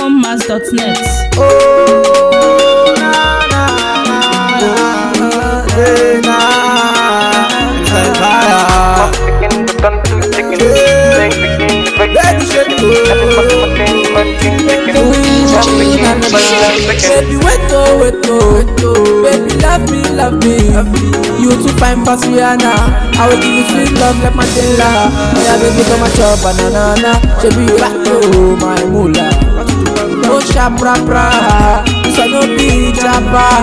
foundmass.net. Oh, na, na, na, na, eh, na, eh, fire. Baby, shake Baby, wait oh, wait oh, wait oh. Baby, love me, love me. You too fine pass Rihanna. I will give you sweet love like Mandela. Yeah, baby, come and chop banana. Baby, you like oh, my moolah. No sharp rap rap. This one no be chapa.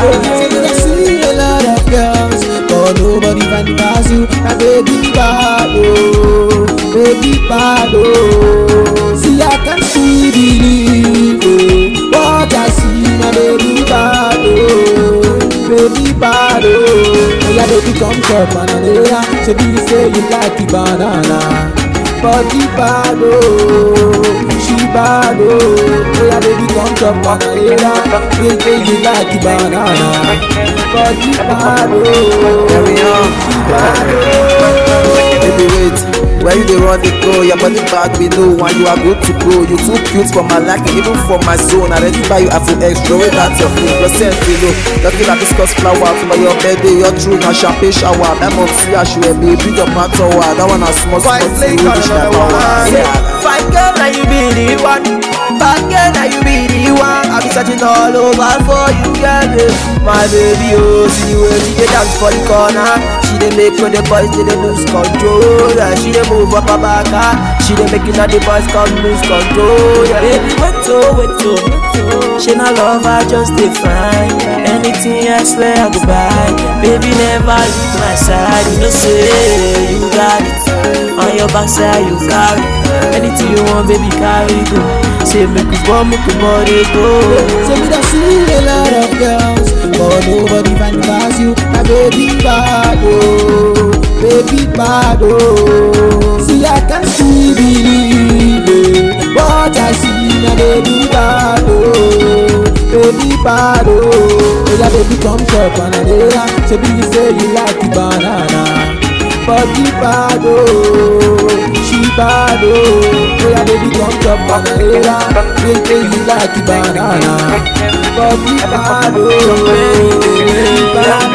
I see a lot of girls, but nobody can pass you. My baby bad oh, baby bad oh. See I can see believe oh, what I see. My baby bad oh, baby bad oh. Oh yeah, baby come chop banana. Say you say you like the banana. Body bad oh, she bad oh. Oh yeah, baby come chop banana. Say say you like the banana. Body bad oh, Carry on. she bad oh. Baby wait, where you dey run dey go? Your body bad we know and you are good to go. You too cute for my liking, even for my zone. I ready buy you iPhone extra, way that your food, your scent below. Your feel like discuss flower for your birthday, your true na champagne shower. My mom see her shoe, baby, your man tower. That one a small small thing, we wish that power. Yeah. Fine girl, now you be the one. Bad girl, now you be the one. I be searching all over for you, girl. eh. My baby, oh, see the way she dey dance for the corner. She dey make all the boys they dey lose control. Yeah, she dey move up her back, ah. she dey making all the boys come lose control. Yeah, baby, wait oh, wait oh, wait oh. She not love, I just dey fine. Anything I swear I go buy. Baby, never leave my side. You know say you got it. On your backside you carry Anything you want baby carry go Say make you go, make you body go Say me that see a lot of girls But nobody can pass you My baby bad oh Baby bad oh See I can still believe it What I see my baby bad oh Baby bad oh Oh yeah baby come chop banana Say you say you like the banana body bad oh, she bad oh. Oh yeah, baby, come chop banana. Make say you like the banana. Body bad oh, she bad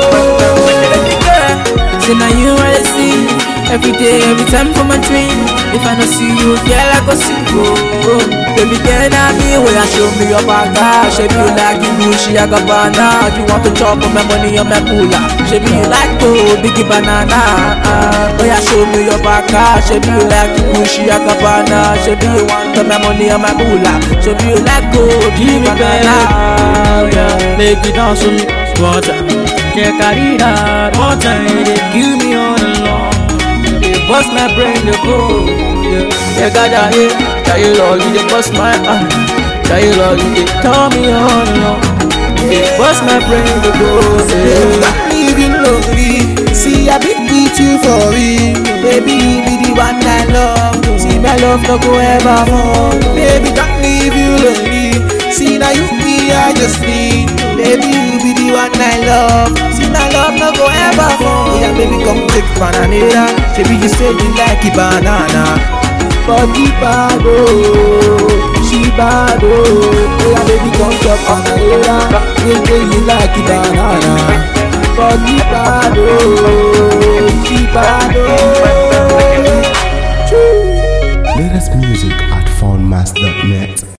oh. Say now you wanna see every day, every time for my dream. If I don't see you, girl, I go sing oh. Baby, girl, now me where you show me your banga. Shape you like you Gucci, I got banana. You want to chop on my money on my moolah. Shape you like to biggie banana. Uh, oh yeah, show me your banga. Shape you like you Gucci, I got banana. Shape you want to my money on my moolah. Shape you like to give me banana. Yeah. Make you dance with me, water. Yeah, carry that water, they give me all along. They bust my brain, they go. Yeah, yeah, gada, yeah. Try all, they bust my eye. Try all, they tell me all along. They bust my brain, they go. Yeah. Stop living lonely. See, I been with you for real. Baby, you be the one I love. See, my love no go ever more. Baby, don't leave you lonely. See, now you be I just need. Baby, you be the one I love. See, my love no go ever more. Yeah, baby, come take banana. Baby, you say you like it banana. Body bad oh, she bad oh. Oh yeah, baby, come chop banana. Baby, you like it banana body bad oh, she bad oh. Latest music at foundmass.net.